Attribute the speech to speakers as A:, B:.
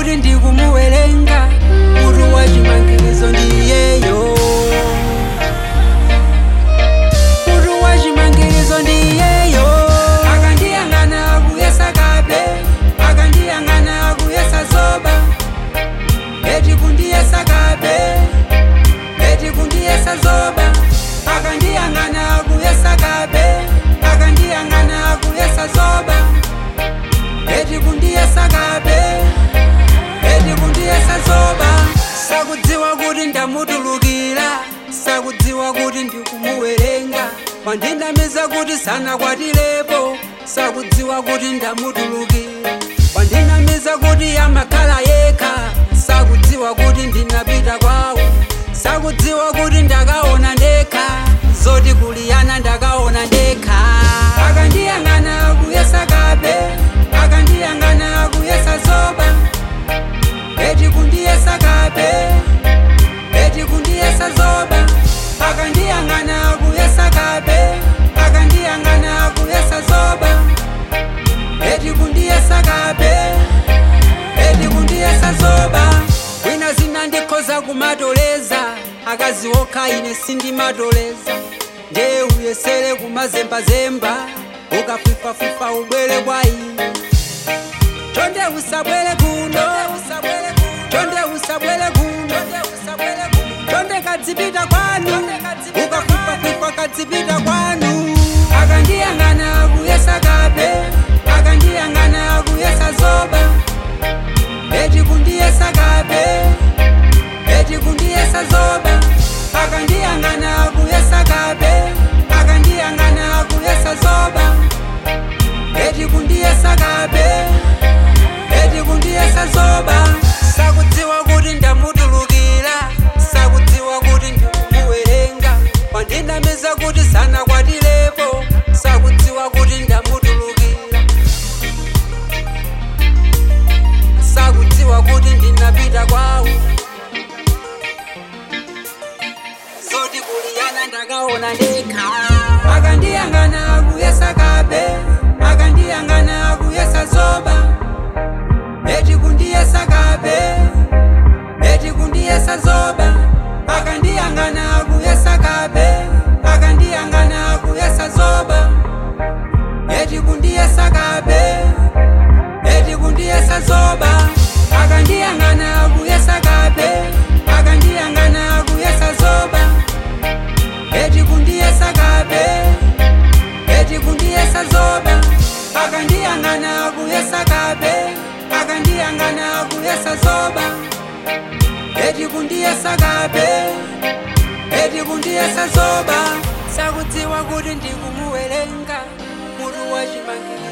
A: kuti ndikumuwerenga mutu wa chimangirizo ndiyeyo mutu wa chimangirizo ndiyeyo akandiyang'ana akuyesa kabe akandiyang'ana akuyesa zoba eti kundiyesa kabe eti kundiyesa zoba akandiyang'ana akuyesa kabe akandiyang'ana akuyesa zoba eti kundiyesa kabe eti kundiyesa zoba sakudziwa kuti ndamutulukira sakudziwa kuti ndikumuwerenga wandinamiza kuti sanakwatilepo sakudziwa kuti ndamutulukira wandinamiza kuti amakhala yekha sakudziwa kuti ndinapita kwawo sakudziwa kuti ndakaona ndekha zoti kuliyana ndakaona ndekha akandiyang'ana akuyesa kabe akandiyang'ana akuyesa zoba eti kundiyesa kabe eti kundiyesa zoba akandiyang'ana akuyesa kabe akandiyang'ana akuyesa zoba eti kundiyesa kabe eti kundiyesa zoba wina zina ndikhoza kumatoleza akazi okha ine sindimatoleza nde uyesere kumazembazemba ukafifafifa ubwere kwa ine chonde usabwere kuno chonde usabwere kuno chonde kadzipita kwanu ukafifafifa kadzipita kwanu akandiyang'ana akuyesa kabe akandiyang'ana akuyesa zoba eti kundiyesa kabe eti kundiyesa zoba akandiyang'ana akuyesa kabe akandiyang'ana akuyesa zoba eti kundiyesa kabe eti kundiyesa zoba sakudziwa kuti ndamutulukira sakudziwa kuti ndikumuwerenga wandinamiza kuti sanakwatilepo sakudziwa kuti ndamutulukira sakudziwa kuti ndinapita kwawo zoti kuliyana ndakaona ndekha akandiyang'ana akuyesa kabe akandiyang'ana akuyesa zoba eti kundiyesa kabe eti kundiyesa zoba akandiyang'ana akuyesa kabe akandiyang'ana akuyesa zoba eti kundiyesa kabe eti kundiyesa zoba akandiyang'ana akuyesa kabe akandiyang'ana akuyesa zoba eti kundiyesa kabe eti kundiyesa zoba akandiyang'ana akuyesa kabe akandiyang'ana akuyesa zoba eti kundiyesa kabe eti kundiyesa zoba sakudziwa kuti ndikumuwerenga mutu wa chimangirizo